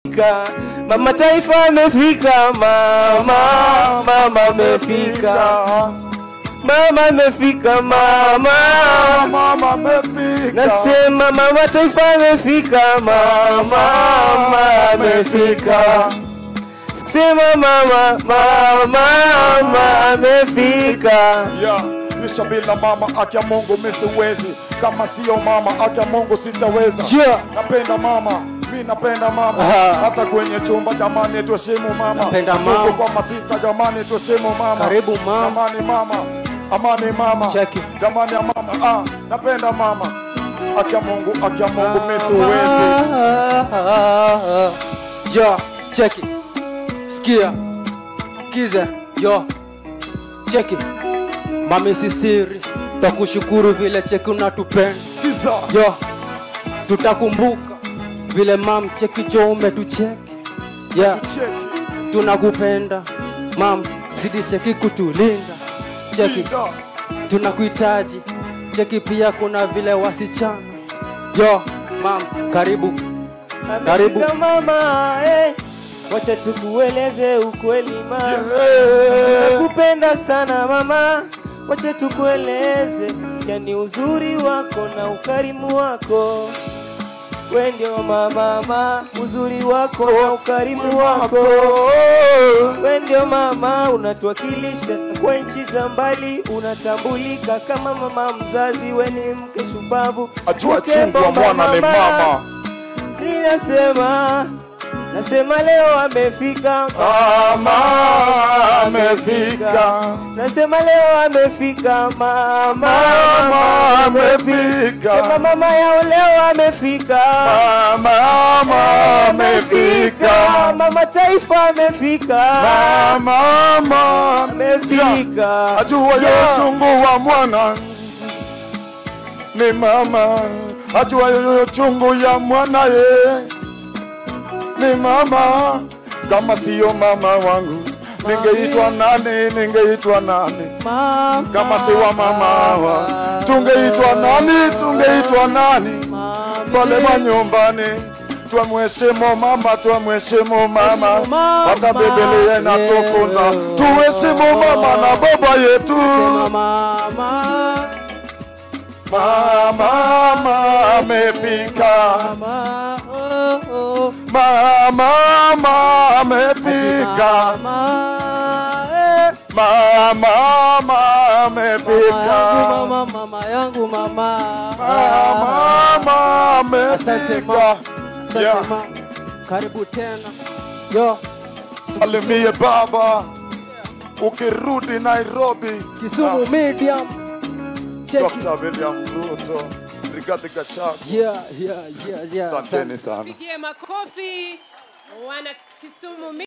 amefika, mama taifa amefika, mama mama amefika, mama amefika, mama Mama amefika. nasema mama taifa amefika, mama mama amefika, sema mama mama mama amefika. Yeah. Kisha bila mama aki ya Mungu mi siwezi, kama sio mama aki ya Mungu sitaweza. Yeah. Napenda mama, mi napenda mama, Aha. hata kwenye chumba jamani, tuheshimu mama. Napenda Tuko mama. kwa masista jamani, tuheshimu mama. Karibu mama. Jamani mama, amani mama. Check it. Jamani ya mama, ah, napenda mama. Aki ya Mungu, aki ya Mungu mi siwezi. Yo, check it. Sikia. Kiza. Yo. Check it. Mami sisiri. Takushukuru vile cheki unatupenda. Kiza. Yo. Tutakumbuka vile mam cheki jo umetucheki. Yeah. Cheki. Tunakupenda. Mam zidi cheki kutulinda. Cheki. Kiza. tunakuhitaji cheki pia kuna vile wasichana yo mam karibu Karibu. Amefika mama, eh. Wacha tukueleze ukweli mama. Yeah. Nakupenda sana mama, wacha tukueleze, yani uzuri wako na ukarimu wako. We ndio mama, mama, uzuri wako na ukarimu wako. We ndio mama, unatuwakilisha kwa nchi za mbali, unatambulika kama mama mzazi. We ni mke shupavu, Ajua mke chungu wa bomba mwana ni mama. mi nasema nasema leo amefika Mama amefika. nasema leo amefika mama Mama amefika. sema mama yao leo amefika Mama amefika. mama taifa amefika Mama amefika ajua yo chungu wa mwana ni mama, ajua yo chungu ya mwana ye ni mama. Kama siyo mama wangu ningeitwa nani? Ningeitwa nani? Kama si wa mama wa tungeitwa nani? Tungeitwa nani? pale manyumbani twamheshimu mama, twamheshimu mama, mama. hata Biblia inatufunza tuheshimu mama na baba yetu. mama Mama mama amefika, mama oh, oh. mama mama amefika, mama eh. mama mama amefika, mama mama yangu mama mama asante ma amefika. asante Yeah. ma karibu tena yo Salimie baba ukirudi Nairobi. Kisumu medium check it. Dr. William Ruto, Rigathi Gachagua. yeah yeah yeah yeah Asanteni sana. Pigie makofi wana Kisumu